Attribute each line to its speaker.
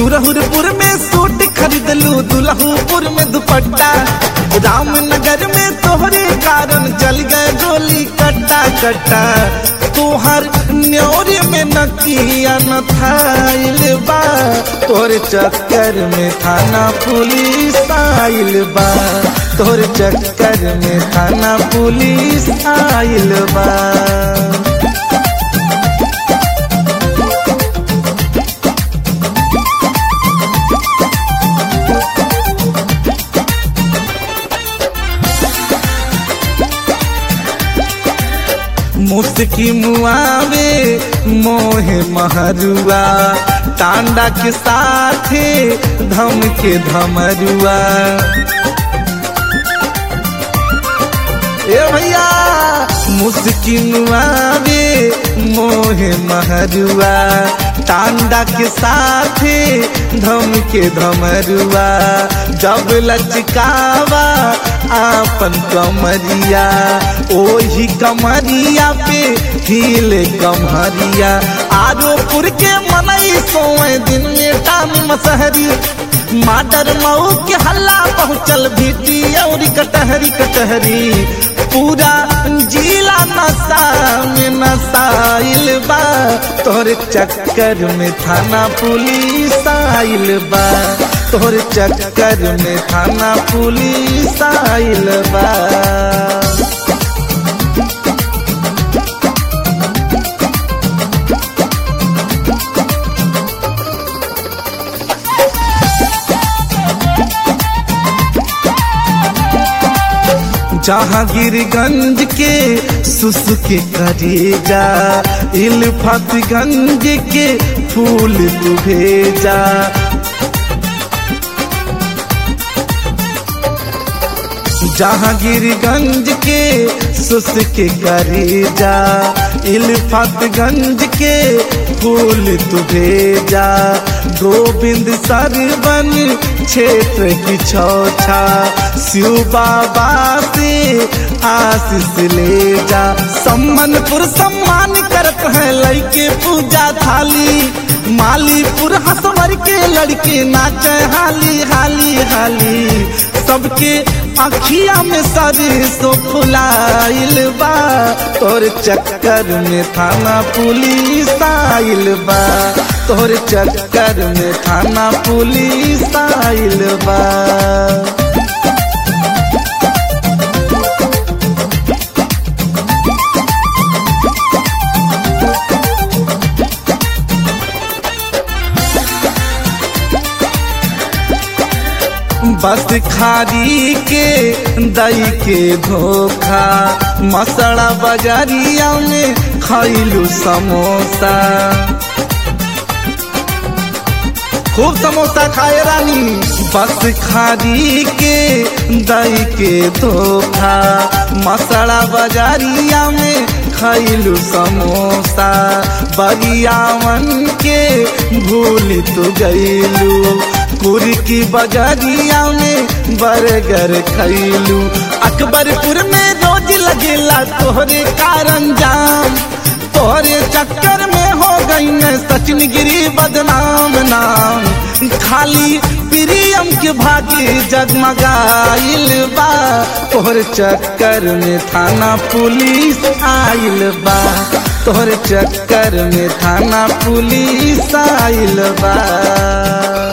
Speaker 1: सुरहुरपुर में सूट खरीदलू दुल्हूपुर में दुपट्टा रामनगर में तोहरे कारण जल गए गोली कट्टा कट्टा तोहर न्योरे में नकिया न थाइल बा तोर चक्कर में थाना पुलिस आइल बा तोर चक्कर में थाना पुलिस आइल बा मुस्की मुआवे मोहे महरुआ टांडा के साथे धम के धमरुआ ए भैया मुस्की मुआवे मोहे महरुआ टांडा के साथे धम के धमरुआ जब लचकावा आपन कमरिया ओही कमरिया पे हिले कमरिया आरोपुर के मनई सोए दिन में टान मसहरी माडर मऊ के हल्ला पहुँचल भीटी और कटहरी कटहरी पूरा जिला नशा में नशाइल बा तोहरे चक्कर में थाना पुलिस आइल बा तोहरे चक्कर में थाना पुलिस आइल बा जहांगीरगंज के सुसुके करेजा इल्फतगंज के फूल तू भेजा जहांगीरगंज के सुसुके करेजा इल्फतगंज के फूल तू भेजा गोविंद सरवन क्षेत्र की छौछा शिव बाबा से आशीष ले जा सम्मनपुर सम्मान करत है लड़के पूजा थाली मालीपुर हसवर के लड़के नाचे हाली हाली हाली सबके अखिया में सरसो फुलाइल बा तोर चक्कर में थाना पुलिस आइल बा तोर चक्कर में थाना पुलिस आइल बा बस खारी के दई के धोखा मसड़ा बजारिया में खैलू समोसा खूब समोसा खाए रानी बस खारी के दई के धोखा मसड़ा बजारिया में खैलू समोसा बरियावन के भूल तो गईलू कुर्की बजारिया में बर्गर खैलू अकबरपुर में रोज लगेला तोहरे कारण जाम तोहरे चक्कर में हो गई न सचिन गिरी बदनाम नाम खाली प्रियम के भागी जगमगाइल बा तोहर चक्कर में थाना पुलिस आइल बा तोहर चक्कर में थाना पुलिस आइल बा